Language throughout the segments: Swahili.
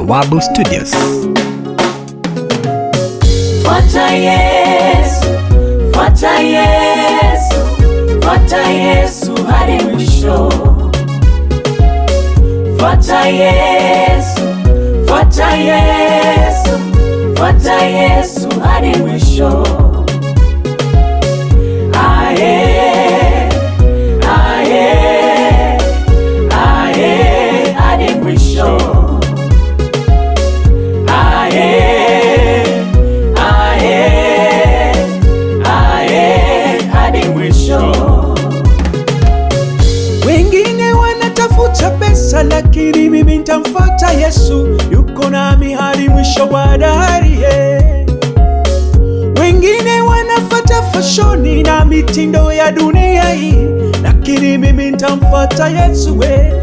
Bawabu Studios. Fuata Yesu, fuata Yesu, fuata Yesu hadi mwisho. Fuata Yesu, fuata Yesu, fuata Yesu hadi mwisho. Aye, aye, aye hadi mwisho. Aye, aye, aye hadi mwisho. Wengine wanatafuta pesa, lakini mimi nitamfuata Yesu, yuko nami hadi mwisho wa dahari. yeah. Wengine wanafuata fashoni na mitindo ya dunia hii, lakini mimi nitamfuata Yesu. we.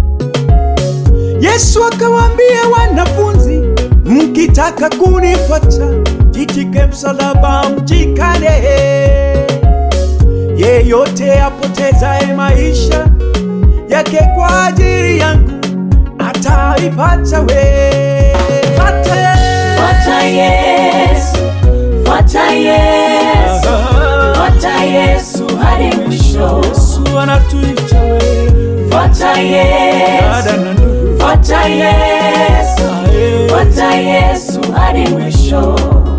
Yesu akawaambia wanafunzi, mkitaka kunifuata, jitike msalaba mjikane yeyote apotezaye maisha yake kwa ajili yangu ataipata we. Fuata Fuata Yesu, fuata Yesu, fuata Yesu hadi mwisho. Yesu anatuita we. Fuata Yesu, Dada na ndugu, fuata Yesu, ae. fuata Yesu hadi mwisho.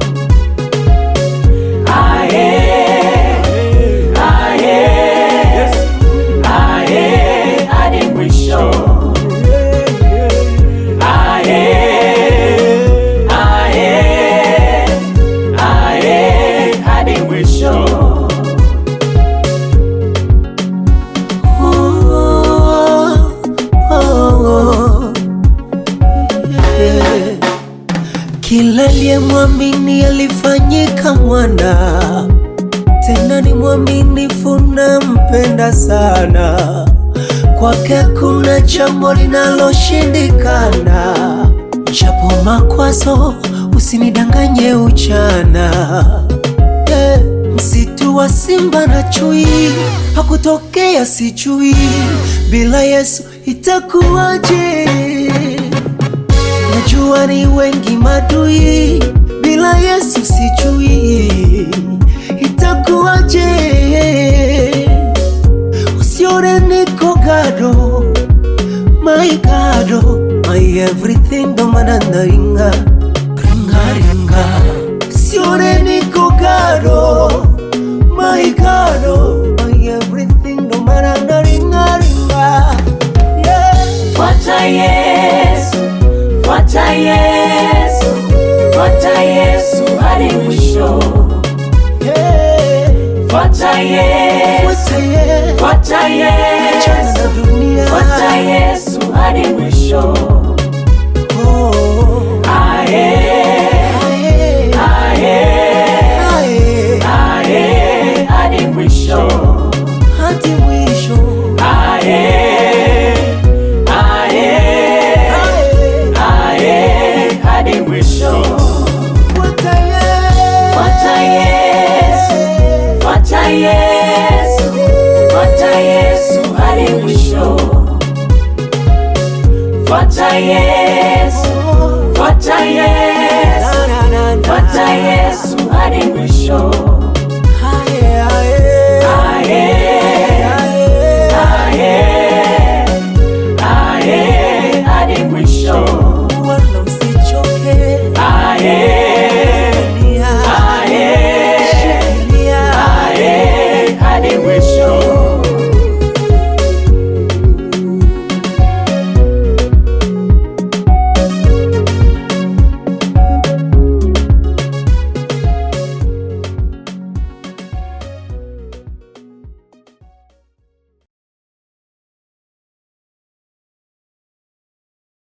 Aye, aye, aye hadi mwisho. Aye, aye, aye hadi mwisho. Kila aliyemwamini alifanyika mwana, tena ni mwaminifu na mpenda sana. Kwake kuna jambo linaloshindikana, japo makwazo, usinidanganye uchana. Eh, Msitu wa simba na chui hakutokea, sijui bila Yesu itakuwaje? Najua ni wengi madui, bila Yesu sijui itakuwaje. Usione niko gado, my gado, my everything, ndo maana naringa ringa ringa. Usione niko gado, my gado, my everything, ndo maana naringa ringa. Yeah. Fuata Yesu, fuata Yesu, fuata Yesu hadi mwisho. Yeah. Fuata Yesu, Fuata Yesu. fuata Achana Yesu, na dunia. fuata Yesu hadi mwisho. Oh. Aye, Aye. aye, Aye. aye hadi mwisho. Hadi mwisho. Aye, aye, Aye. aye hadi mwisho. Fuata Yesu. Fuata Yesu, fuata Yesu, fuata Yesu hadi mwisho. Fuata Yesu, fuata Yesu, Na, na, na, na. fuata Yesu hadi mwisho.